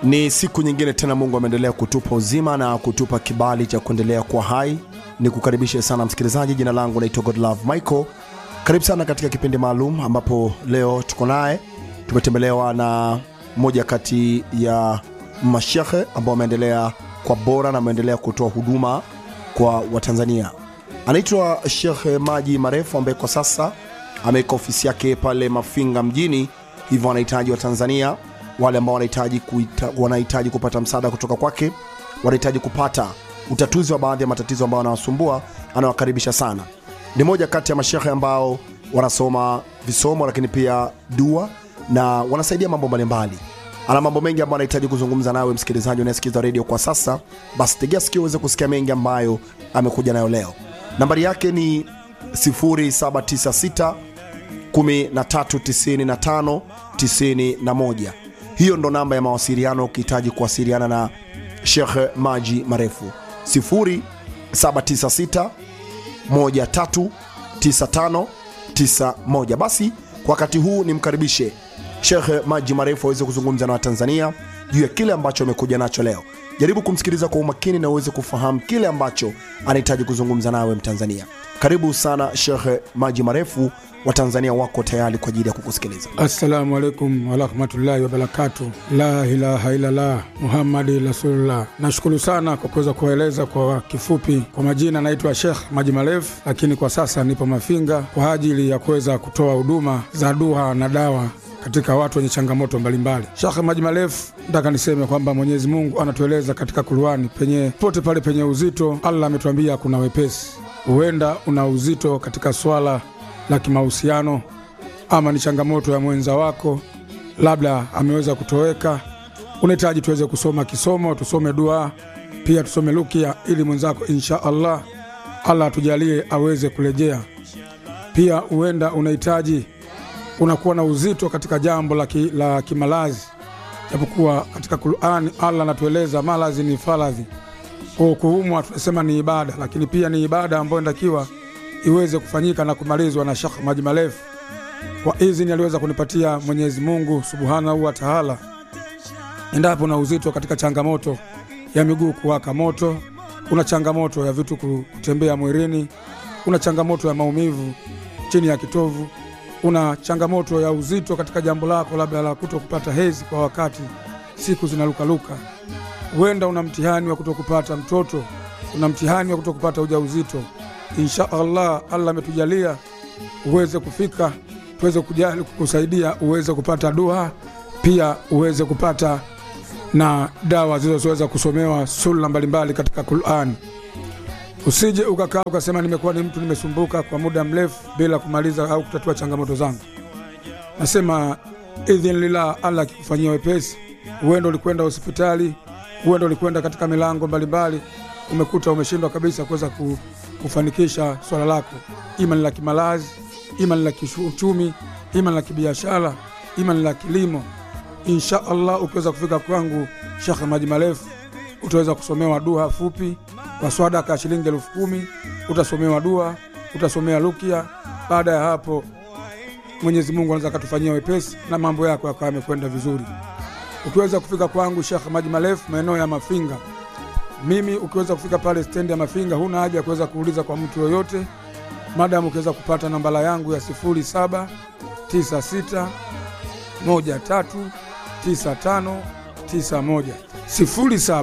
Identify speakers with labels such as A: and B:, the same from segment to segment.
A: Ni siku nyingine tena, Mungu ameendelea kutupa uzima na kutupa kibali cha kuendelea kuwa hai. Ni kukaribishe sana msikilizaji, jina langu naitwa Godlove Michael. Karibu sana katika kipindi maalum ambapo leo tuko naye, tumetembelewa na moja kati ya mashehe ambao wameendelea kwa bora na ameendelea kutoa huduma kwa Watanzania. Anaitwa Shekhe Maji Marefu ambaye kwa sasa ameweka ofisi yake pale Mafinga mjini, hivyo wanahitaji wa Tanzania wale ambao wanahitaji kuita, wanahitaji kupata msaada kutoka kwake, wanahitaji kupata utatuzi wa baadhi ya matatizo ambayo wanawasumbua, anawakaribisha sana. Ni moja kati ya mashehe ambao wanasoma visomo, lakini pia dua na wanasaidia mambo mbalimbali. Ana mambo mengi ambayo anahitaji kuzungumza nawe msikilizaji unayesikiza redio kwa sasa, basi tegea sikio uweze kusikia mengi ambayo amekuja nayo leo. Nambari yake ni 0796 1395 91 hiyo ndo namba ya mawasiliano ukihitaji kuwasiliana na Shekh Maji Marefu 0796 139591. Basi kwa wakati huu nimkaribishe Shekh Maji Marefu aweze kuzungumza na Watanzania juu ya kile ambacho amekuja nacho leo. Jaribu kumsikiliza kwa umakini na uweze kufahamu kile ambacho anahitaji kuzungumza nawe Mtanzania. Karibu sana Shekh Maji Marefu, Watanzania wako tayari kwa ajili ya kukusikiliza.
B: Assalamu alaikum warahmatullahi wabarakatu. La ilaha illallah Muhammadi rasulullah. Nashukuru sana kwa kuweza kuwaeleza kwa kifupi. Kwa majina naitwa Shekh Maji Marefu, lakini kwa sasa nipo Mafinga kwa ajili ya kuweza kutoa huduma za dua na dawa katika watu wenye changamoto mbalimbali. Shekhe Maji Marefu, nataka niseme kwamba Mwenyezi Mungu anatueleza katika Kurani, penye pote pale penye uzito, Allah ametuambia kuna wepesi. Huenda una uzito katika swala la kimahusiano, ama ni changamoto ya mwenza wako, labda ameweza kutoweka, unahitaji tuweze kusoma kisomo, tusome dua, pia tusome rukia, ili mwenzako insha Allah Allah atujalie aweze kurejea. Pia huenda unahitaji unakuwa na uzito katika jambo la, ki, la kimalazi, japokuwa katika Qurani Allah anatueleza malazi ni faradhi. Kwa kuumwa tunasema ni ibada, lakini pia ni ibada ambayo inatakiwa iweze kufanyika na kumalizwa na Shekh Maji Marefu. Kwa idhini aliweza kunipatia Mwenyezi Mungu subhanahu wa taala, endapo na uzito katika changamoto ya miguu kuwaka moto, kuna changamoto ya vitu kutembea mwilini, kuna changamoto ya maumivu chini ya kitovu una changamoto ya uzito katika jambo lako, labda la kuto kupata hezi kwa wakati, siku zinalukaluka. Huenda una mtihani wa kuto kupata mtoto, una mtihani wa kuto kupata ujauzito. Insha Allah, Allah ametujalia uweze kufika, tuweze kujali kukusaidia uweze kupata dua, pia uweze kupata na dawa zilizoweza kusomewa sura mbalimbali katika Qur'an. Usije ukakaa ukasema nimekuwa ni mtu nimesumbuka kwa muda mrefu bila kumaliza au kutatua changamoto zangu. Nasema idhin lillah, Allah akikufanyia wepesi, uenda ulikwenda hospitali, uenda ulikwenda katika milango mbalimbali, umekuta umeshindwa kabisa kuweza kufanikisha swala lako, ima ni la kimalazi, ima ni la kiuchumi, ima ni la kibiashara, ima ni la kilimo. Insha Allah ukiweza kufika kwangu Shekh Maji Marefu utaweza kusomewa dua fupi kwa swadaka ya shilingi elfu kumi utasomewa dua, utasomea rukia. Baada ya hapo, Mwenyezi Mungu anaweza akatufanyia wepesi na mambo yako yakawa yamekwenda vizuri. Ukiweza kufika kwangu Shekh Maji Marefu maeneo ya Mafinga, mimi ukiweza kufika pale stendi ya Mafinga, huna haja ya kuweza kuuliza kwa mtu yoyote, madamu ukiweza kupata nambala yangu ya 0796 13 95 91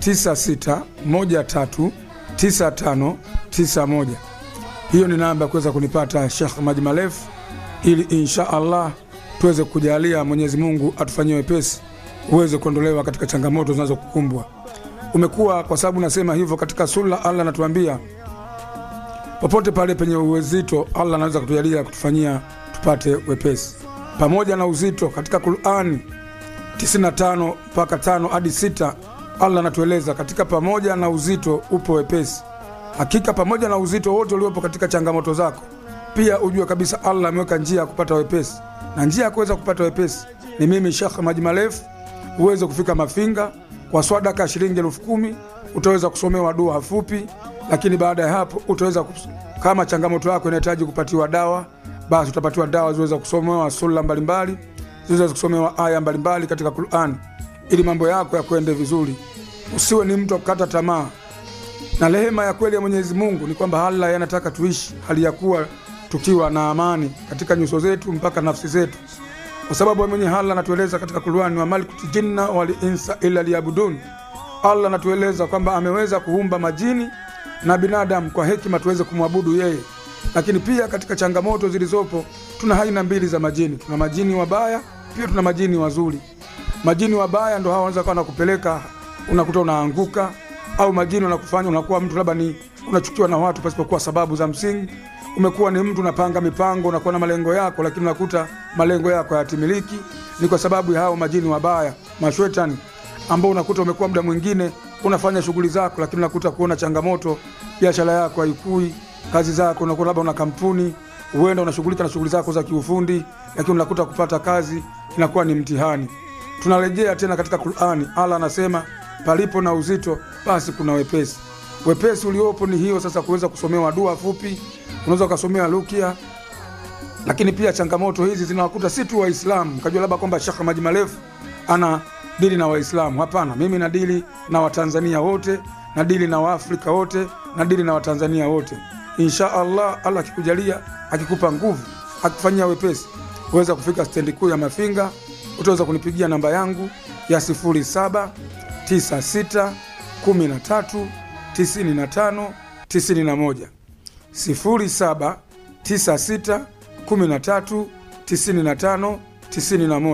B: 0796139591. Hiyo ni namba ya kuweza kunipata Shekh Maji Marefu, ili insha Allah tuweze kujalia Mwenyezi Mungu atufanyie wepesi uweze kuondolewa katika changamoto zinazokukumbwa. Umekuwa kwa sababu nasema hivyo, katika sura Allah anatuambia popote pale penye uwezito, Allah anaweza kutujalia kutufanyia tupate wepesi pamoja na uzito. Katika Qurani 95 mpaka 5 hadi 6 Allah anatueleza katika pamoja na uzito upo wepesi. Hakika pamoja na uzito wote uliopo katika changamoto zako, pia ujue kabisa Allah ameweka njia ya kupata wepesi, na njia ya kuweza kupata wepesi ni mimi Shekh Maji Marefu. Uweze kufika Mafinga kwa swadaka ya shilingi elfu kumi utaweza kusomewa dua fupi, lakini baada ya hapo utaweza kus... kama changamoto yako inahitaji kupatiwa dawa, basi utapatiwa dawa ziweza kusomewa sura mbalimbali, ziweza kusomewa aya mbalimbali katika Qur'an ili mambo yako yakwende vizuri. Usiwe ni mtu wa kukata tamaa, na rehema ya kweli ya Mwenyezi Mungu ni kwamba Allah yanataka tuishi hali ya kuwa tukiwa na amani katika nyuso zetu mpaka nafsi zetu, kwa sababu mwenye Allah anatueleza katika Qur'ani, wa maliktu jinna wal insa illa liyabudun. Allah anatueleza kwamba ameweza kuumba majini na binadamu kwa hekima tuweze kumwabudu yeye. Lakini pia katika changamoto zilizopo, tuna aina mbili za majini. Tuna majini wabaya, pia tuna majini wazuri. Majini wabaya ndo hao wanaweza kuwa nakupeleka unakuta unaanguka, au majini wanakufanya unakuwa mtu labda ni unachukiwa na watu pasipokuwa sababu za msingi. Umekuwa ni mtu unapanga mipango, unakuwa na malengo yako, lakini unakuta malengo yako hayatimiliki. Ni kwa sababu ya hao majini wabaya, mashwetani ambao unakuta umekuwa muda mwingine unafanya shughuli zako, lakini unakuta kuona changamoto, biashara yako haikui, kazi zako, unakuwa labda una kampuni, huenda unashughulika na shughuli zako za kiufundi, lakini unakuta kupata kazi inakuwa ni mtihani. Tunarejea tena katika Qur'ani, Allah anasema palipo na uzito basi kuna wepesi. Wepesi uliopo ni hiyo sasa, kuweza kusomewa dua fupi, unaweza ukasomea rukia lakini pia changamoto hizi zinawakuta si tu Waislamu, mkajua labda kwamba Sheikh Maji Marefu ana dili na Waislamu. Hapana, mimi na dili na Watanzania wote, na dili na Waafrika wote, na dili na Watanzania wote. Insha Allah, Allah akikujalia, akikupa nguvu, akifanyia wepesi, uweza kufika stendi kuu ya Mafinga, utaweza kunipigia namba yangu ya 0796 13 95 91 07 96 13 95 91.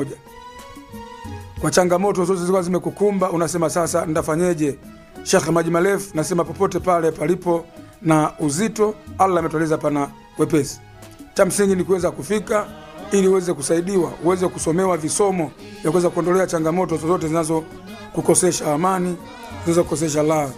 B: Kwa changamoto zote zilikuwa zimekukumba, unasema sasa ndafanyeje? Shekhe Maji Marefu nasema popote pale palipo na uzito, Allah ametueleza pana wepesi. Cha msingi ni kuweza kufika ili uweze kusaidiwa, uweze kusomewa visomo vya kuweza kuondolea changamoto zozote zinazokukosesha amani, zinazokukosesha raha.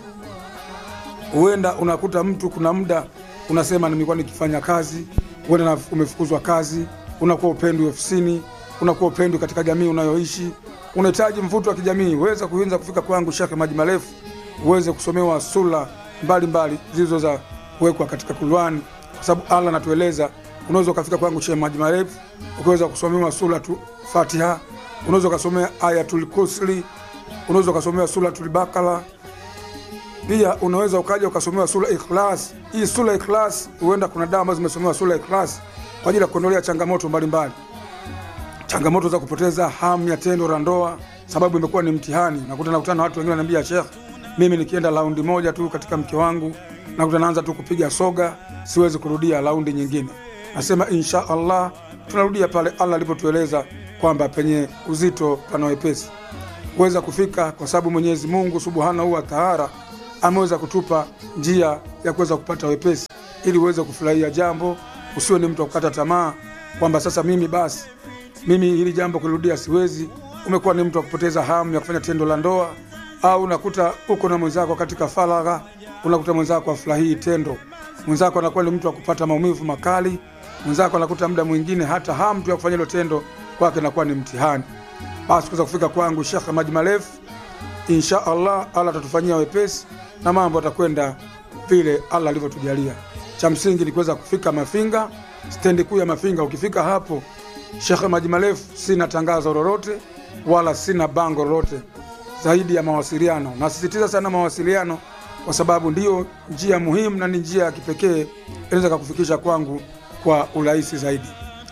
B: Huenda unakuta mtu kuna muda unasema nimekuwa nikifanya kazi, huenda umefukuzwa kazi, unakuwa upendwi ofisini, unakuwa upendwi katika jamii unayoishi, unahitaji mvuto wa kijamii, uweza kuanza kufika kwangu Shekhe Maji Marefu, uweze kusomewa sura mbalimbali zilizo za kuwekwa katika Qur'ani, kwa sababu Allah anatueleza unaweza ukafika kwangu Shekhe Maji Marefu ukaweza kusomewa sura tu Fatiha, unaweza ukasomea Ayatul Kursi, unaweza ukasomewa suratul Bakara pia unaweza ukaja ukasomewa sura Ikhlas. Hii sura Ikhlas, huenda kuna dawa ambazo zimesomewa sura Ikhlas kwa ajili ya kuondolea changamoto mbalimbali, changamoto za kupoteza hamu ya tendo la ndoa, sababu imekuwa ni mtihani. Nakuta nakutana na watu wengine wananiambia, Sheikh, mimi nikienda raundi moja tu katika mke wangu nakuta naanza tu kupiga soga, siwezi kurudia raundi nyingine. Nasema insha Allah tunarudia pale Allah alipotueleza kwamba penye uzito pana wepesi kuweza kufika, kwa sababu Mwenyezi Mungu Subhanahu wa Ta'ala ameweza kutupa njia ya kuweza kupata wepesi ili uweze kufurahia jambo, usiwe ni mtu wa kukata tamaa kwamba sasa mimi basi mimi hili jambo kulirudia siwezi. Umekuwa ni mtu wa kupoteza hamu ya kufanya tendo la ndoa, au unakuta uko na mwenzako katika faragha, unakuta mwenzako afurahii tendo, mwenzako anakuwa ni mtu wa kupata maumivu makali, mwenzako anakuta muda mwingine hata hamu tu ya kufanya hilo tendo kwake inakuwa ni mtihani. Basi kuweza kufika kwangu Sheikh Maji Marefu, insha Allah Allah atatufanyia wepesi na mambo atakwenda vile Allah alivyotujalia. Cha msingi ni kuweza kufika Mafinga, stendi kuu ya Mafinga. Ukifika hapo Shekhe Maji Marefu, sina tangazo lolote wala sina bango lolote zaidi ya mawasiliano. Nasisitiza sana mawasiliano, kwa sababu ndiyo njia muhimu na ni njia ya kipekee inaweza kukufikisha kwangu kwa urahisi zaidi.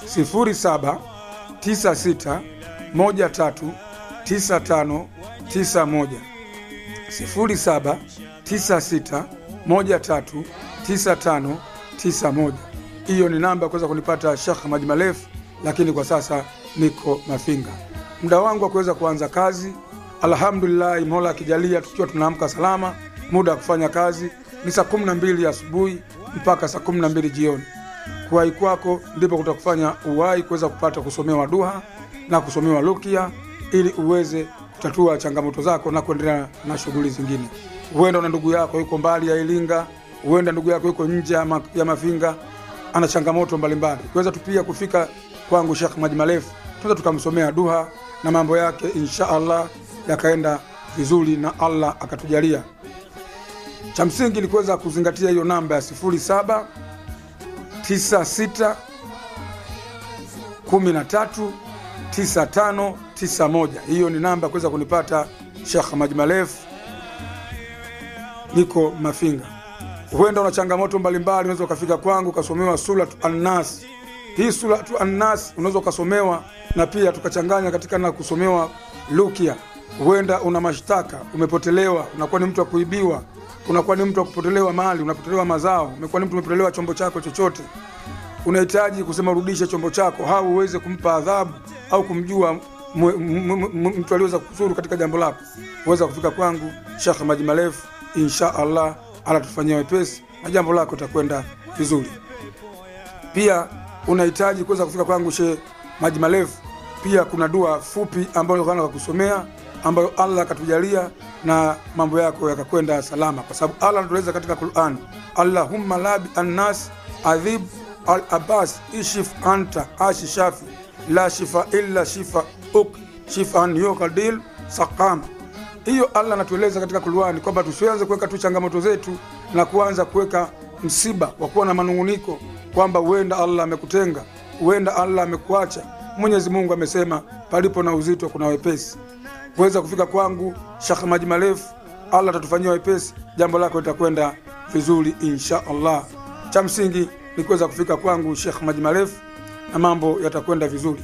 B: 07 96 13 95 91 07 96139591. Hiyo ni namba ya kuweza kunipata Sheikh Maji Marefu, lakini kwa sasa niko Mafinga. Muda wangu wa kuweza kuanza kazi, alhamdulillah, Mola akijalia, tukiwa tunaamka salama, muda wa kufanya kazi ni saa 12 asubuhi mpaka saa 12 jioni. Kuwahi kwako ndipo kutakufanya uwahi kuweza kupata kusomewa duha na kusomewa rukia ili uweze kutatua changamoto zako na kuendelea na shughuli zingine. Huenda na ndugu yako yuko mbali ya Iringa, huenda ndugu yako yuko nje ya, ma, ya Mafinga, ana changamoto mbalimbali, kuweza tu pia kufika kwangu Sheikh Maji Marefu, tunaweza tukamsomea duha na mambo yake insha Allah yakaenda vizuri na Allah akatujalia. Cha msingi ni kuweza kuzingatia hiyo namba ya 07 96 13 9591 hiyo ni namba ya kuweza kunipata Sheikh Maji Marefu, niko Mafinga. Huenda una changamoto mbalimbali, unaweza ukafika kwangu ukasomewa Suratu Annas. Hii Suratu Annas unaweza ukasomewa na pia tukachanganya katika na kusomewa Lukia. Huenda una mashtaka, umepotelewa, unakuwa ni mtu wa kuibiwa, unakuwa ni mtu wa kupotelewa mali, unapotelewa mazao, umekuwa ni mtu umepotelewa chombo chako chochote, unahitaji kusema urudishe chombo chako, au uweze kumpa adhabu au kumjua mwe- m- m- m- mtu aliweza kusuru katika jambo lako, uweza kufika kwangu Sheikh Maji Marefu, insha Allah alatufanyia wepesi na jambo lako itakwenda vizuri. Pia unahitaji kuweza kufika kwangu Sheikh Maji Marefu, pia kuna dua fupi ambayo nilikuwa kusomea ambayo Allah akatujalia na mambo yako yakakwenda salama, kwa sababu Allah anatueleza katika Qur'an, Allahumma labi annas adhib al abbas ishif anta ashi shafi la shifa illa shifa uk shifan yukadil sakama. Hiyo Allah anatueleza katika Qur'an kwamba tusianze kuweka tu changamoto zetu na kuanza kuweka msiba wa kuwa na manunguniko kwamba huenda Allah amekutenga, huenda Allah amekuacha. Mwenyezi Mungu amesema palipo na uzito kuna wepesi. Kuweza kufika kwangu Sheikh Maji Marefu, Allah atatufanyia wepesi, jambo lako litakwenda vizuri insha Allah. Cha msingi ni kuweza kufika kwangu Sheikh Maji Marefu na mambo yatakwenda vizuri.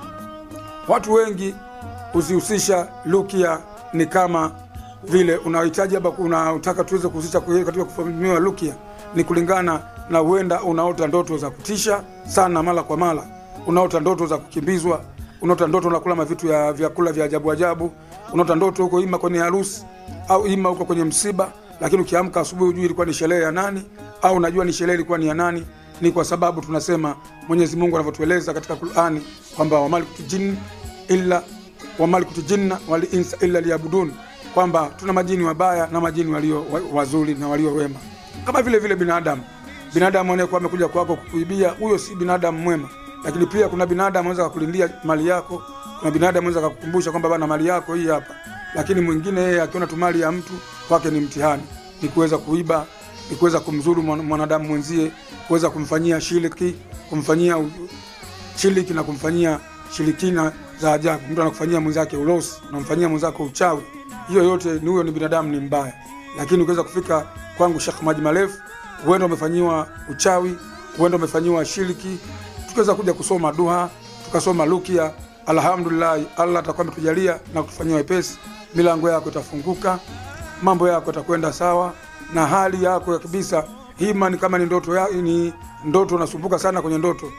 B: Watu wengi huzihusisha Rukia ni kama vile unahitaji hapa, unataka tuweze kuhusisha kwe- katika kufanyiwa Rukia ni kulingana na huenda unaota ndoto za kutisha sana mara kwa mara, unaota ndoto za kukimbizwa, unaota ndoto unakula mavitu ya vyakula vya ajabu ajabu, unaota ndoto huko ima kwenye harusi au ima huko kwenye msiba, lakini ukiamka asubuhi hujui ilikuwa ni sherehe ya nani au unajua ni sherehe ilikuwa ni ya nani. Ni kwa sababu tunasema Mwenyezi Mungu anavyotueleza katika Qur'ani kwamba wamalikutu jinn illa wamalikutu jinna wal insa illa liyabudun, kwamba tuna majini wabaya na majini walio wa- wazuri na walio wema, kama vile vile binadamu. Binadamu anayekuwa amekuja kwako kukuibia, huyo si binadamu mwema. Lakini pia kuna binadamu anaweza kukulindia mali yako, kuna binadamu anaweza kukukumbusha kwamba bana, mali yako hii hapa, lakini mwingine yeye akiona tu mali ya mtu kwake ni mtihani, ni kuweza kuiba, ni kuweza kumzuru mwan- mwanadamu mwenzie, kuweza kumfanyia shiriki, kumfanyia u- shiriki na kumfanyia shirikina za ajabu. Mtu anakufanyia mwenzake ulosi, unamfanyia mwenzako uchawi, hiyo yote ni huyo ni binadamu, ni mbaya. Lakini ukiweza kufika kwangu Sheikh Maji Marefu, huenda umefanyiwa uchawi, huenda umefanyiwa shiriki, tukiweza kuja kusoma duha, tukasoma rukia, alhamdulillah, Allah atakuwa ametujalia na kutufanyia wepesi, milango yako itafunguka, mambo yako yatakwenda sawa na hali yako ya kabisa. Hima ni kama ni ndoto ya, ni ndoto unasumbuka sana kwenye ndoto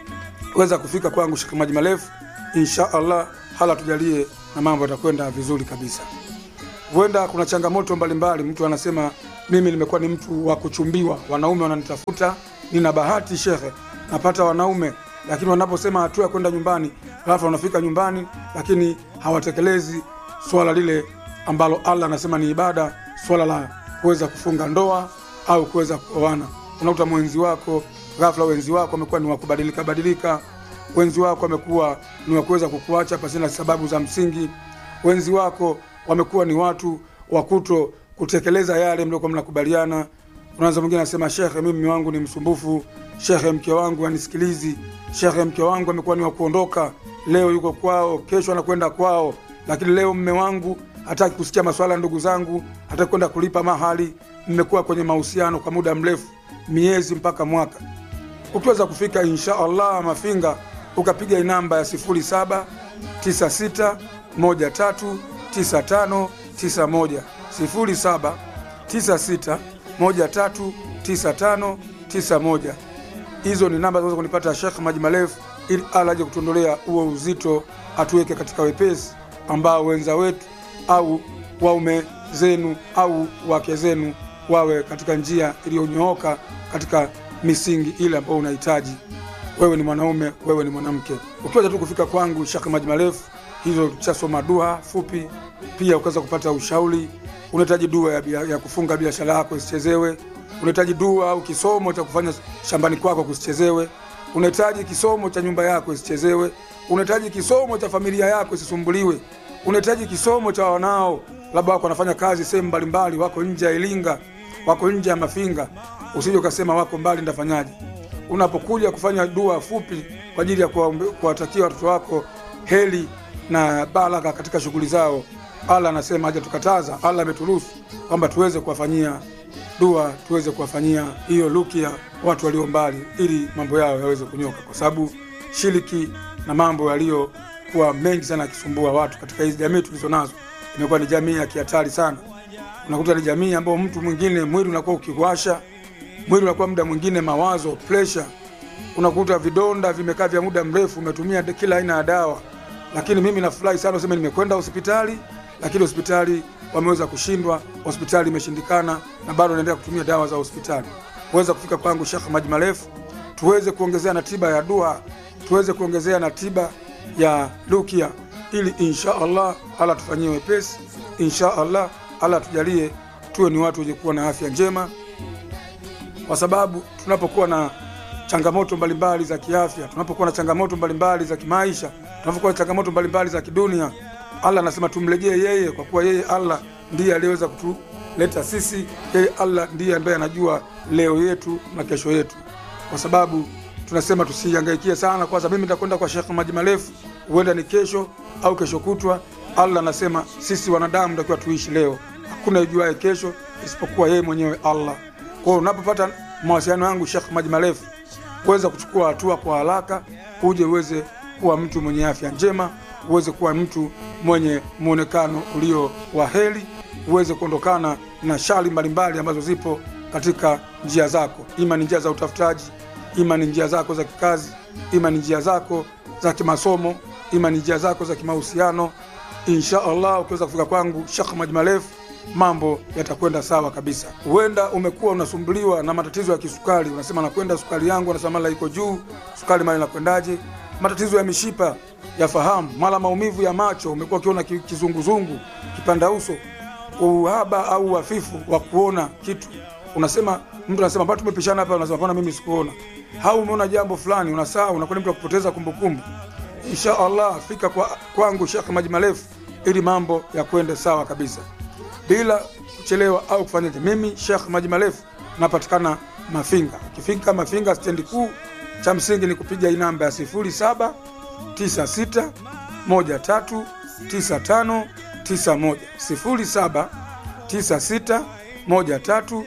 B: weza kufika kwangu Sheikh Maji Marefu, insha Allah hala tujalie na mambo yatakwenda vizuri kabisa. Huenda kuna changamoto mbalimbali, mtu anasema mimi nimekuwa ni mtu wa kuchumbiwa, wanaume wananitafuta, nina bahati shekhe, napata wanaume, lakini wanaposema hatua ya kwenda nyumbani, alafu wanafika nyumbani, lakini hawatekelezi swala lile ambalo Allah anasema ni ibada, swala la kuweza kufunga ndoa au kuweza kuoana. Unakuta mwenzi wako ghafla, wenzi wako wamekuwa ni wa kubadilika badilika, wenzi wako wamekuwa ni wa kuweza kukuacha pasina sababu za msingi, wenzi wako wamekuwa ni watu wa kuto kutekeleza yale mliokuwa mnakubaliana. Unaanza mwingine anasema, shekhe, mimi mume wangu ni msumbufu, shekhe, mke wangu anisikilizi, shekhe, mke wangu amekuwa ni wa kuondoka, leo yuko kwao, kesho anakwenda kwao, lakini leo mme wangu hataki kusikia maswala ya ndugu zangu, hataki kwenda kulipa mahali. Mmekuwa kwenye mahusiano kwa muda mrefu, miezi mpaka mwaka. Ukiweza kufika insha Allah Mafinga, ukapiga hii namba ya 07 96 13 95 91 07 96 13 95 91. Hizo ni namba zinaweza kunipata Sheikh Maji Marefu, ili ala aje kutuondolea huo uzito, atuweke katika wepesi ambao wenza wetu au waume zenu au wake zenu wawe katika njia iliyonyooka katika misingi ile ambayo unahitaji wewe ni mwanaume, wewe ni mwanamke. Ukiweza tu kufika kwangu Sheikh Maji Marefu, hizo tushasoma dua fupi, pia ukaweza kupata ushauri. Unahitaji dua ya, bia- ya kufunga biashara yako isichezewe, unahitaji dua au kisomo cha kufanya shambani kwako kusichezewe, unahitaji kisomo cha nyumba yako isichezewe, unahitaji kisomo cha familia yako isisumbuliwe, unahitaji kisomo cha wanao labda wako wanafanya kazi sehemu mbalimbali, wako nje ya Iringa, wako nje ya Mafinga, usije ukasema wako mbali, ndafanyaje? Unapokuja kufanya dua fupi kwa ajili ya kuwaombe- kuwatakia watoto wako heli na baraka katika shughuli zao. Allah anasema haja tukataza, Allah ameturuhusu kwamba tuweze kuwafanyia dua, tuweze kuwafanyia hiyo rukia watu walio mbali, ili mambo yao yaweze kunyoka, kwa sababu shiriki na mambo yaliyokuwa mengi sana yakisumbua watu katika hizi jamii tulizo nazo, imekuwa ni jamii ya kihatari sana. Unakuta ni jamii ambayo mtu mwingine mwili unakuwa ukiwasha, mwili unakuwa muda mwingine mawazo, pressure, unakuta vidonda vimekaa vya muda mrefu, umetumia kila aina ya dawa. Lakini mimi nafurahi sana useme nimekwenda hospitali, lakini hospitali wameweza kushindwa, hospitali imeshindikana, na bado naendelea kutumia dawa za hospitali. Uweza kufika kwangu Sheikh Maji Marefu, tuweze kuongezea na tiba ya dua, tuweze kuongezea na tiba ya rukia, ili insha Allah Allah tufanyie wepesi, insha Allah Allah tujalie tuwe ni watu wenye kuwa na afya njema, kwa sababu tunapokuwa na changamoto mbalimbali za kiafya, tunapokuwa na changamoto mbalimbali za kimaisha, tunapokuwa na changamoto mbalimbali za kidunia, Allah anasema tumrejee yeye, kwa kuwa yeye Allah ndiye aliyeweza kutuleta sisi. Yeye Allah ndiye ambaye anajua leo yetu na kesho yetu, kwa sababu tunasema tusihangaikie sana, kwa sababu mimi nitakwenda kwa Sheikh Maji Marefu, huenda ni kesho au kesho kutwa. Allah anasema sisi wanadamu takiwa tuishi leo, hakuna ijuaye kesho isipokuwa yeye mwenyewe Allah. Kwa hiyo unapopata mawasiliano yangu Sheikh Maji Marefu, uweze kuchukua hatua kwa haraka, uje uweze kuwa mtu mwenye afya njema, uweze kuwa mtu mwenye mwonekano ulio wa heri, uweze kuondokana na shari mbalimbali ambazo zipo katika njia zako, ima ni njia za utafutaji, ima ni njia zako za kikazi, ima ni njia zako za kimasomo, ima ni njia zako za kimahusiano. Insha Allah ukiweza kufika kwangu Sheikh Maji Marefu, mambo yatakwenda sawa kabisa. Huenda umekuwa unasumbuliwa na matatizo ya kisukari, unasema nakwenda sukari yangu, unasema mara iko juu, sukari mara inakwendaje? Matatizo ya mishipa ya fahamu, mara maumivu ya macho, umekuwa ukiona ki- kizunguzungu, kipanda uso, uhaba au hafifu wa kuona kitu, unasema mtu anasema bado tumepishana hapa, unasema bwana, mimi sikuona, au umeona jambo fulani unasahau, unakuwa ni mtu wa kupoteza kumbukumbu. Insha Allah fika kwa kwangu Sheikh Maji Marefu ili mambo yakwende sawa kabisa bila kuchelewa au kufanyaje. Mimi Sheikh Maji Marefu napatikana Mafinga. Ukifika Mafinga stendi kuu, cha msingi ni kupiga hii namba ya 07 96 13 95 91 07 96 13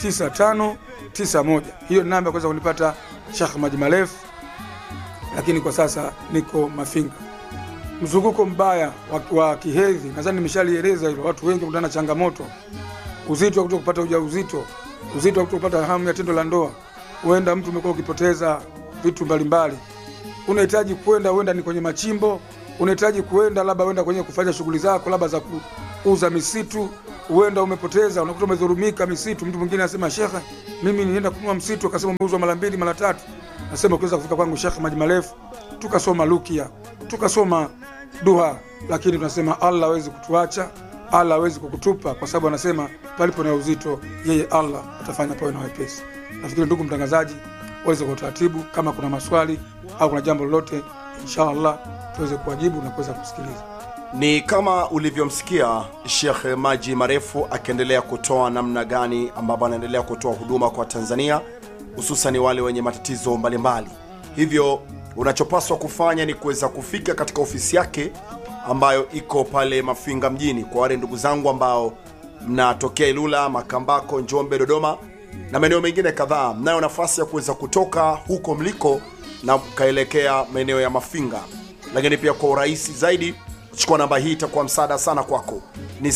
B: 95 91. Hiyo ni namba ya kuweza kunipata Sheikh Maji Marefu, lakini kwa sasa niko Mafinga mzunguko mbaya wa, wa kihedhi, nadhani nimeshalieleza hilo. Watu wengi kutana na changamoto, uzito wa kuto kupata ujauzito, uzito wa kuto kupata hamu ya tendo la ndoa. Huenda mtu umekuwa ukipoteza vitu mbalimbali, unahitaji kwenda, huenda ni kwenye machimbo, unahitaji kuenda labda uenda kwenye kufanya shughuli zako labda za kuuza misitu, huenda umepoteza, unakuta umedhulumika misitu. Mtu mwingine anasema shekhe, mimi nienda kununua msitu, akasema umeuzwa mara mbili mara tatu. Nasema ukiweza kufika kwangu Shekhe Maji Marefu, tukasoma rukia, tukasoma dua, lakini tunasema Allah hawezi kutuacha, Allah hawezi kukutupa, kwa sababu anasema palipo na uzito, yeye Allah atafanya pawe na wepesi. Nafikiri ndugu mtangazaji, uweze kwa utaratibu, kama kuna maswali au kuna jambo lolote, insha Allah tuweze kuwajibu na kuweza kusikiliza.
A: ni kama ulivyomsikia Sheikh Maji Marefu akiendelea kutoa namna gani ambavyo anaendelea kutoa huduma kwa Tanzania, hususan wale wenye matatizo mbalimbali. Hivyo unachopaswa kufanya ni kuweza kufika katika ofisi yake ambayo iko pale Mafinga mjini. Kwa wale ndugu zangu ambao mnatokea Ilula, Makambako, Njombe, Dodoma na maeneo mengine kadhaa, mnayo nafasi ya kuweza kutoka huko mliko na mkaelekea maeneo ya Mafinga, lakini pia kwa urahisi zaidi chukua namba hii, itakuwa msaada sana kwako. Ni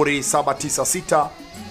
A: 0796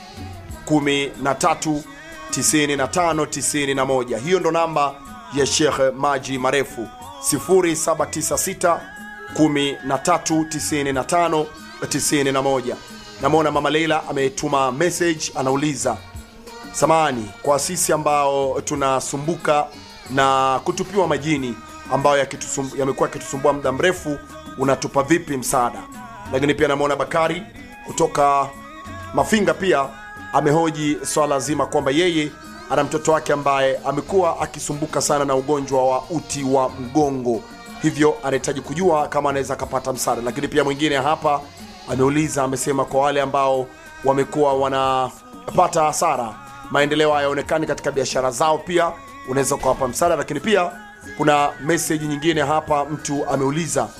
A: 13 95 91. Hiyo ndo namba ya Sheikh Maji Marefu 0796 13 95 91. Namwona Mama Leila ametuma message, anauliza samani kwa sisi ambao tunasumbuka na kutupiwa majini ambayo yakitusum- yamekuwa yakitusumbua muda mrefu, unatupa vipi msaada? Lakini pia namwona Bakari kutoka Mafinga pia amehoji swala zima kwamba yeye ana mtoto wake ambaye amekuwa akisumbuka sana na ugonjwa wa uti wa mgongo, hivyo anahitaji kujua kama anaweza akapata msaada. Lakini pia mwingine hapa ameuliza, amesema kwa wale ambao wamekuwa wanapata hasara, maendeleo hayaonekani katika biashara zao, pia unaweza ukawapa msaada. Lakini pia kuna meseji nyingine hapa, mtu ameuliza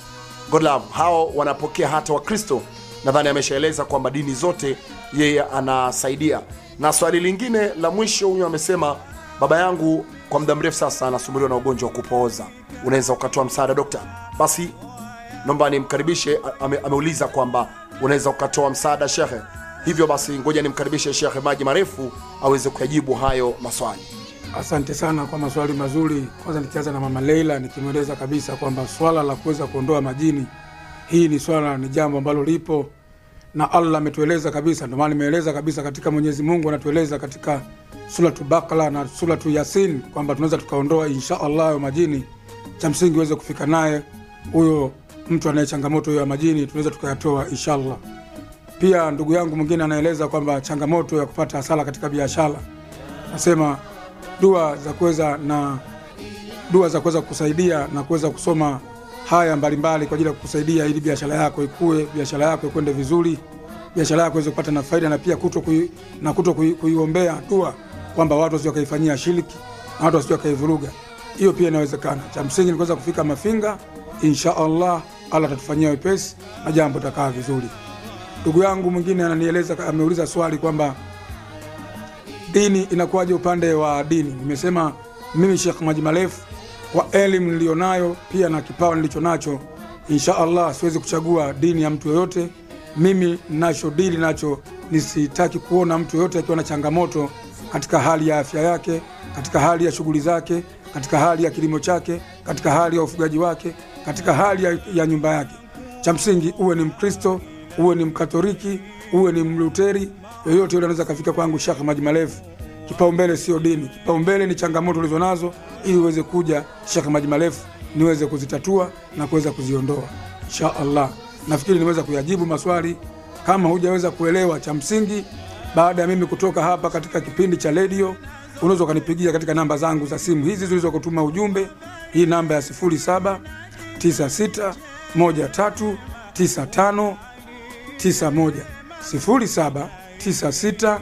A: Godlove, hao wanapokea hata Wakristo. Nadhani ameshaeleza kwamba dini zote yeye anasaidia. Na swali lingine la mwisho, huyu amesema baba yangu kwa muda mrefu sasa anasumbuliwa na ugonjwa wa kupooza, unaweza ukatoa msaada dokta? Basi naomba nimkaribishe. Ame, ameuliza kwamba unaweza ukatoa msaada shekhe. Hivyo basi ngoja nimkaribishe Shekhe Maji Marefu aweze kuyajibu hayo maswali.
B: Asante sana kwa maswali mazuri. Kwanza nikianza na mama Leila, nikimweleza kabisa kwamba swala la kuweza kuondoa majini, hii ni swala, ni jambo ambalo lipo na Allah ametueleza kabisa. Ndio maana nimeeleza kabisa katika Mwenyezi Mungu anatueleza katika suratu Bakara na suratu Yasin kwamba tunaweza tukaondoa insha Allah hayo majini. Cha msingi uweze kufika naye huyo mtu anaye changamoto hiyo ya majini, tunaweza tukayatoa inshallah. Pia ndugu yangu mwingine anaeleza kwamba changamoto ya kupata hasara katika biashara, nasema dua za kuweza na dua za kuweza kusaidia na kuweza kusoma haya mbalimbali kwa ajili ya kukusaidia ili biashara yako ikue, biashara yako ikwende vizuri, biashara yako iweze kupata na faida, na pia kuto kui, na kuto kui, kuiombea dua kwamba watu wasije wakaifanyia shiriki na watu wasije wakaivuruga. Hiyo pia inawezekana. Cha msingi ni kuweza kufika Mafinga, insha Allah, Allah atatufanyia wepesi na jambo takaa vizuri. Ndugu yangu mwingine ananieleza, ameuliza swali kwamba dini inakuwaje upande wa dini. Nimesema mimi Sheikh Maji Marefu kwa elimu nilionayo pia na kipawa nilicho nacho, insha Allah siwezi kuchagua dini ya mtu yoyote. Mimi nacho dili nacho, nisitaki kuona mtu yoyote akiwa na changamoto katika hali ya afya yake, katika hali ya shughuli zake, katika hali ya kilimo chake, katika hali ya ufugaji wake, katika hali ya, ya nyumba yake. Cha msingi uwe ni Mkristo, uwe ni Mkatoliki, uwe ni Mluteri, yoyote yule anaweza kafika kwangu Sheikh Maji Marefu. Kipaumbele sio dini, kipaumbele ni changamoto ulizo nazo, ili uweze kuja Sheikh Maji Marefu niweze kuzitatua na kuweza kuziondoa insha Allah. Nafikiri niweza kuyajibu maswali. Kama hujaweza kuelewa, cha msingi, baada ya mimi kutoka hapa katika kipindi cha redio, unaweza ukanipigia katika namba zangu za simu hizi zilizo kutuma ujumbe, hii namba ya 07 96 13 95 91 07 96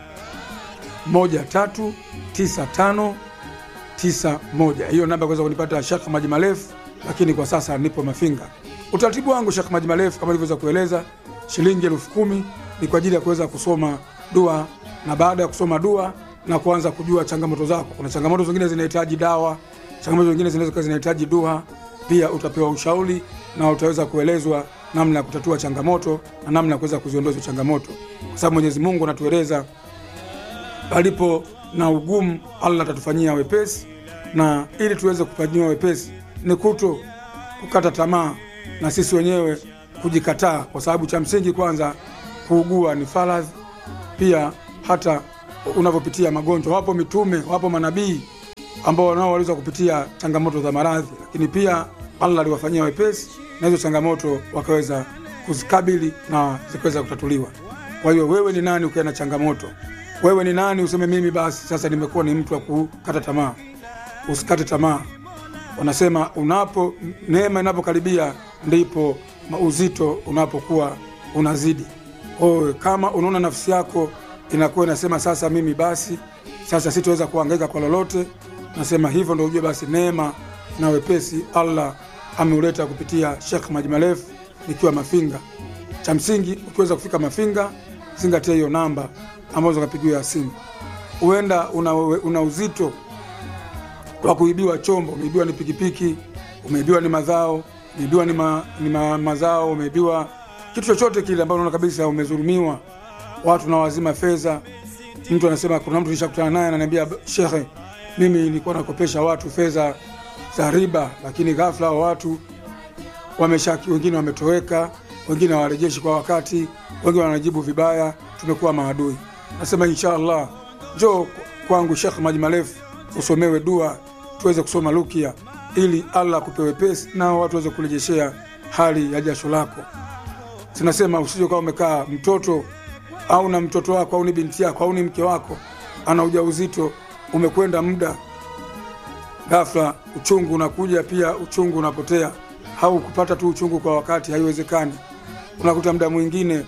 B: 139591 hiyo namba kuweza kunipata Sheikh Maji Marefu, lakini kwa sasa nipo Mafinga. Utaratibu wangu Sheikh Maji Marefu kama nilivyoweza kueleza, shilingi elfu kumi ni kwa ajili ya kuweza kusoma dua, na baada ya kusoma dua na kuanza kujua changamoto zako. Kuna changamoto zingine zinahitaji dawa, changamoto zingine zinaweza zinahitaji dua. Pia utapewa ushauri na utaweza kuelezwa namna ya kutatua changamoto na namna ya kuweza kuziondoa hizo changamoto, kwa sababu Mwenyezi Mungu anatueleza palipo na ugumu Allah atatufanyia wepesi, na ili tuweze kufanyiwa wepesi ni kuto kukata tamaa na sisi wenyewe kujikataa, kwa sababu cha msingi kwanza, kuugua ni faradhi. Pia hata unavyopitia magonjwa, wapo mitume, wapo manabii ambao nao waliweza kupitia changamoto za maradhi, lakini pia Allah aliwafanyia wepesi na hizo changamoto wakaweza kuzikabili na zikaweza kutatuliwa. Kwa hiyo wewe ni nani ukiwa na changamoto? Wewe ni nani useme mimi basi sasa nimekuwa ni mtu wa kukata tamaa? Usikate tamaa. Wanasema unapo neema inapokaribia ndipo uzito unapokuwa unazidi. Kwa hiyo kama unaona nafsi yako inakuwa inasema sasa mimi basi sasa sitaweza kuhangaika kwa lolote, nasema hivyo ndio ujue basi neema na wepesi Allah ameuleta kupitia Sheikh Maji Marefu nikiwa Mafinga. Cha msingi ukiweza kufika Mafinga, zingatia hiyo namba ambazo kapigiwa ya simu. Huenda una, una uzito wa kuibiwa chombo, umeibiwa ni pikipiki, umeibiwa ni madhao, umeibiwa ni, ma, ni ma, mazao, umeibiwa kitu chochote kile ambacho unaona kabisa umezulumiwa, watu na wazima fedha. Mtu anasema, kuna mtu nishakutana naye ananiambia, shekhe, mimi nilikuwa nakopesha watu fedha za riba, lakini ghafla hao watu wameshaki, wengine wametoweka, wengine hawarejeshi kwa wakati, wengine wanajibu vibaya, tumekuwa maadui. Nasema insha Allah, njoo kwangu Sheikh Maji Marefu usomewe dua, tuweze kusoma rukia ili Allah akupe wepesi na watu waweze kurejeshea hali ya jasho lako. Sinasema usije kama umekaa mtoto au na mtoto wako au ni binti yako au ni mke wako ana ujauzito, umekwenda muda, ghafla uchungu unakuja, pia uchungu unapotea, au kupata tu uchungu kwa wakati, haiwezekani. Unakuta muda mwingine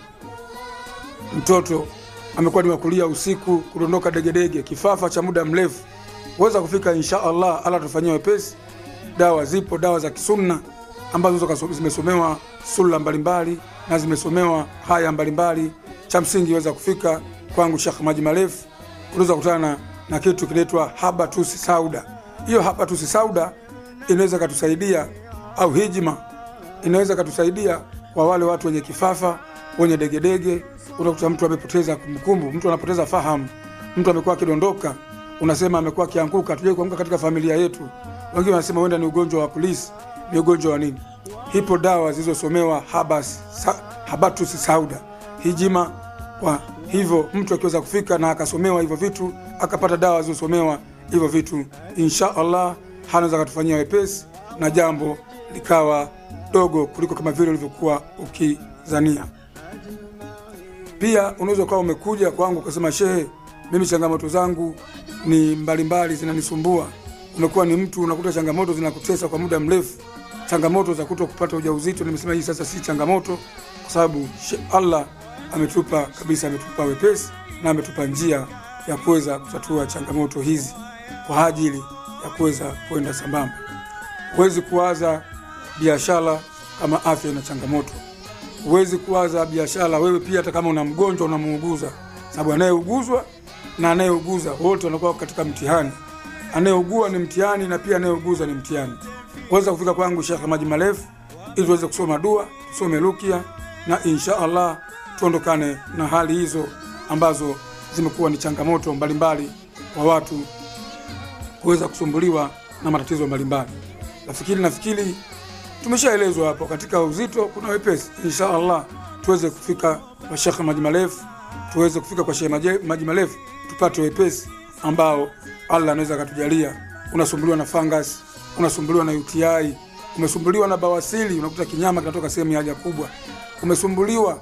B: mtoto amekuwa ni wakulia usiku, kudondoka degedege, kifafa cha muda mrefu, huweza kufika insha Allah, Allah atafanyia wepesi. Dawa zipo, dawa za kisunna ambazo zote kaso- zimesomewa sura mbalimbali na zimesomewa haya mbalimbali. Cha msingi weza kufika kwangu Sheikh Maji Marefu, unaweza kukutana na kitu kinaitwa habatusi sauda. Hiyo habatusi sauda inaweza katusaidia au hijma inaweza katusaidia kwa wale watu wenye kifafa, wenye degedege. Unakuta mtu amepoteza kumbukumbu, mtu anapoteza fahamu, mtu amekuwa akidondoka, unasema amekuwa akianguka. Tujai kuanguka katika familia yetu, wengine wanasema huenda ni ugonjwa wa kulisi. Ni ugonjwa wa nini? Hipo dawa zilizosomewa habas, sa, habatus sauda hijima. Kwa hivyo mtu akiweza kufika na akasomewa hivyo vitu, akapata dawa zilizosomewa hivyo vitu, insha Allah hanaweza akatufanyia wepesi na jambo likawa dogo kuliko kama vile ulivyokuwa ukizania. Pia unaweza ukawa umekuja kwangu ukasema, shehe, mimi changamoto zangu ni mbalimbali, zinanisumbua. Umekuwa ni mtu unakuta changamoto zinakutesa kwa muda mrefu, changamoto za kuto kupata ujauzito. Nimesema hii sasa si changamoto, kwa sababu she- Allah ametupa kabisa, ametupa wepesi na ametupa njia ya kuweza kutatua changamoto hizi kwa ajili ya kuweza kwenda sambamba. Huwezi kuwaza biashara kama afya ina changamoto. Huwezi kuwaza biashara wewe pia, hata kama una mgonjwa unamuuguza, sababu anayeuguzwa na anayeuguza wote wanakuwa katika mtihani. Anayeugua ni mtihani na pia anayeuguza ni mtihani. Weza kufika kwangu Sheikh Maji Marefu ili tuweze kusoma dua, tusome rukia na insha Allah tuondokane na hali hizo ambazo zimekuwa ni changamoto mbalimbali kwa watu kuweza kusumbuliwa na matatizo mbalimbali. Nafikiri nafikiri tumeshaelezwa hapo, katika uzito kuna wepesi. Insha Allah tuweze kufika kwa Sheikh Maji Marefu, tuweze kufika kwa Sheikh Maji Maji Marefu tupate wepesi ambao Allah anaweza akatujalia. Unasumbuliwa na fungus, unasumbuliwa na UTI, umesumbuliwa na bawasili, unakuta kinyama kinatoka sehemu ya haja kubwa, umesumbuliwa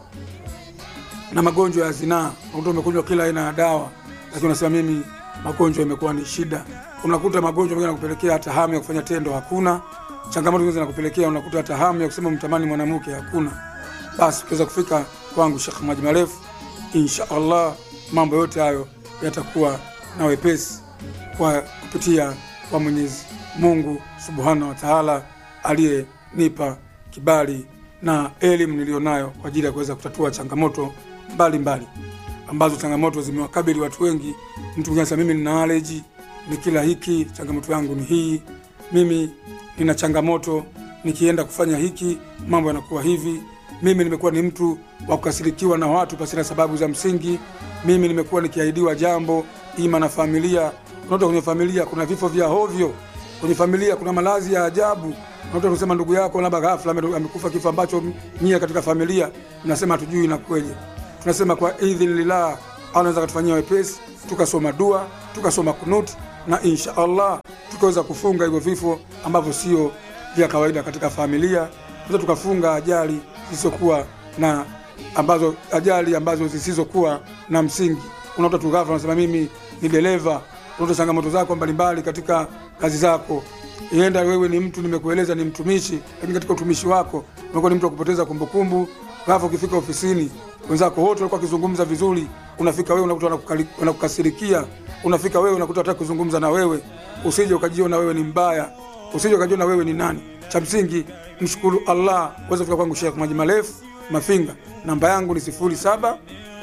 B: na magonjwa ya zinaa, unakuta umekunywa kila aina ya dawa, lakini unasema mimi magonjwa imekuwa ni shida. Unakuta magonjwa mengine yanakupelekea hata hamu ya kufanya tendo hakuna. Changamoto zingine zinakupelekea unakuta hata hamu ya kusema mtamani mwanamke hakuna. Basi ukiweza kufika kwangu Sheikh Maji Marefu, insha Allah mambo yote hayo yatakuwa na wepesi kwa kupitia kwa Mwenyezi Mungu Subhanahu wa Ta'ala aliyenipa kibali na elimu niliyonayo kwa ajili ya kuweza kutatua changamoto mbalimbali ambazo changamoto zimewakabili watu wengi. Mtu mwingine anasema mimi nina allergy, ni kila hiki, changamoto yangu ni hii. Mimi nina changamoto nikienda kufanya hiki mambo yanakuwa hivi. Mimi nimekuwa ni mtu wa kukasirikiwa na watu pasina sababu za msingi. Mimi nimekuwa nikiahidiwa jambo ima na familia. Unakuta kwenye familia kuna vifo vya hovyo, kwenye familia kuna malazi ya ajabu. Unakuta kusema ndugu yako labda ghafla ame- amekufa kifo ambacho nyie katika familia mnasema hatujui inakuwaje. Tunasema kwa idhinillah, Allah anaweza kutufanyia wepesi, tukasoma dua, tukasoma kunuti na insha Allah tukaweza kufunga hivyo vifo ambavyo sio vya kawaida katika familia. Tunaweza tukafunga ajali zisizokuwa na ambazo ajali ambazo zisizokuwa na msingi. Unakuta tu ghafla unasema mimi ni dereva, unakuta changamoto zako mbalimbali katika kazi zako ienda wewe ni mtu nimekueleza ni mtumishi, lakini katika utumishi wako umekuwa ni mtu wa kupoteza kumbukumbu. Ghafla ukifika ofisini, wenzako wote walikuwa wakizungumza vizuri, unafika wewe unakuta wanakukali- wanakukasirikia, unafika wewe unakuta hataki kuzungumza na wewe. Usije ukajiona wewe ni mbaya, usije ukajiona wewe ni nani. Cha msingi mshukuru Allah. Uweze kufika kwangu Sheikh Maji Marefu Mafinga, namba yangu ni sifuri saba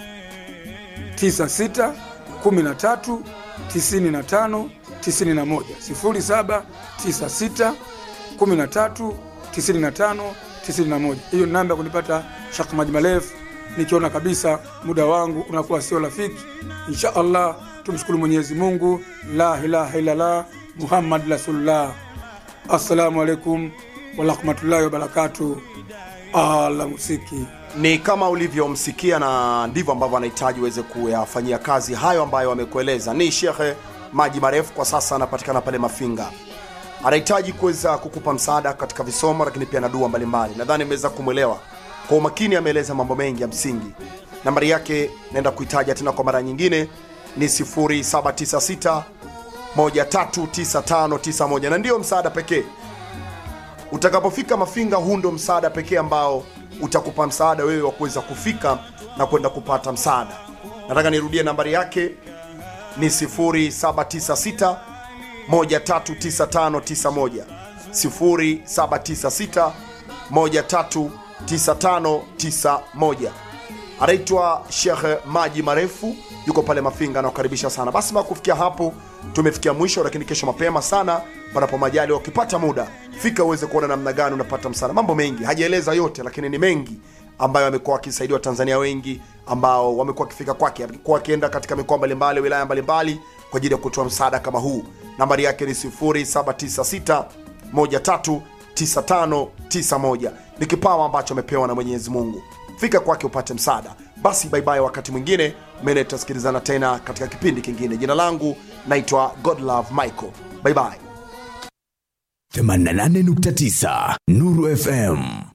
B: 96 13 95 91 07 96 13 95 91. Hiyo ni namba ya kunipata Sheikh Maji Marefu nikiona kabisa muda wangu unakuwa sio rafiki. Insha Allah tumshukuru Mwenyezi Mungu, la ilaha illallah Muhammad rasulullah. Assalamu alaikum warahmatullahi wabarakatuh. Ala musiki
A: ni kama ulivyomsikia na ndivyo ambavyo anahitaji uweze kuyafanyia kazi hayo ambayo amekueleza ni shekhe maji marefu kwa sasa anapatikana pale mafinga anahitaji kuweza kukupa msaada katika visomo lakini pia na dua mbalimbali nadhani imeweza kumwelewa kwa umakini ameeleza mambo mengi ya msingi nambari yake naenda kuitaja tena kwa mara nyingine ni 796 139591 na ndiyo msaada pekee utakapofika mafinga huu ndo msaada pekee ambao utakupa msaada wewe wa kuweza kufika na kwenda kupata msaada nataka nirudie nambari yake ni 796 139591 0796 139591 anaitwa Shekhe Maji Marefu, yuko pale Mafinga, anakukaribisha sana. Basi mpaka kufikia hapo tumefikia mwisho, lakini kesho mapema sana, panapo majali, ukipata muda fika uweze kuona namna gani unapata msaada. Mambo mengi hajaeleza yote, lakini ni mengi ambayo amekuwa wakisaidia Watanzania wengi ambao wamekuwa wakifika kwake, amekuwa wakienda katika mikoa mbalimbali, wilaya mbalimbali kwa ajili ya kutoa msaada kama huu. Nambari yake ni 0796 139591 ni kipawa ambacho amepewa na Mwenyezi Mungu. Fika kwake upate msaada. Basi baibai, wakati mwingine mene tutasikilizana tena katika kipindi kingine. Jina langu naitwa Godlove Michael. Baibai.
C: 88.9 Nuru FM